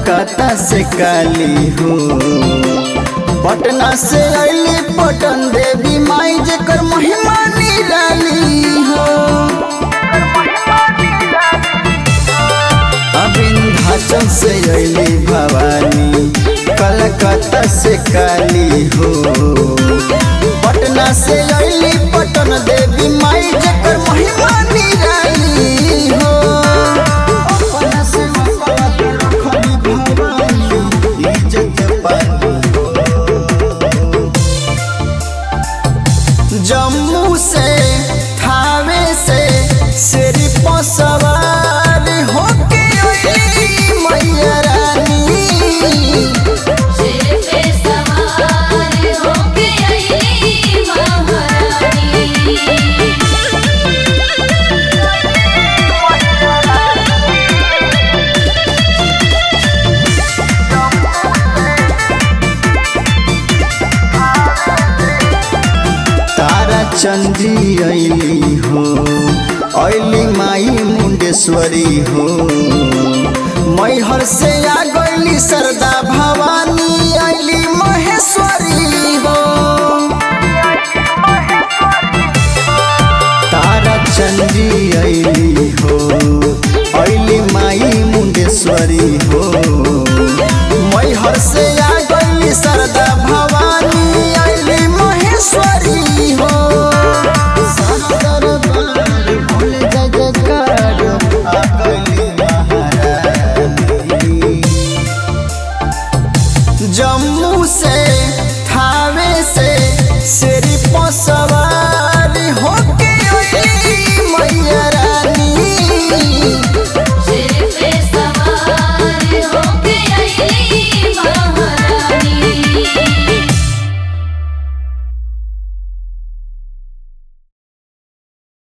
कलकत्ता से काली हो पटना से अली पटन देवी माई जेकर महिमा निराली हो विंध्याचल से अली भवानी कलकत्ता से काली हो पटना से अली पटन देवी माई जेकर महिमा निराली हो अपना से अपना के रखली भवानी, इज्जत पानी हो। जम्मू से थावे से सिरी पर सवार होके अइली मैया रानी शेर पे सवार होके आई महारानी तारा चंदी अली हो अली माई मुंडेश्वरी हो मैहर से आ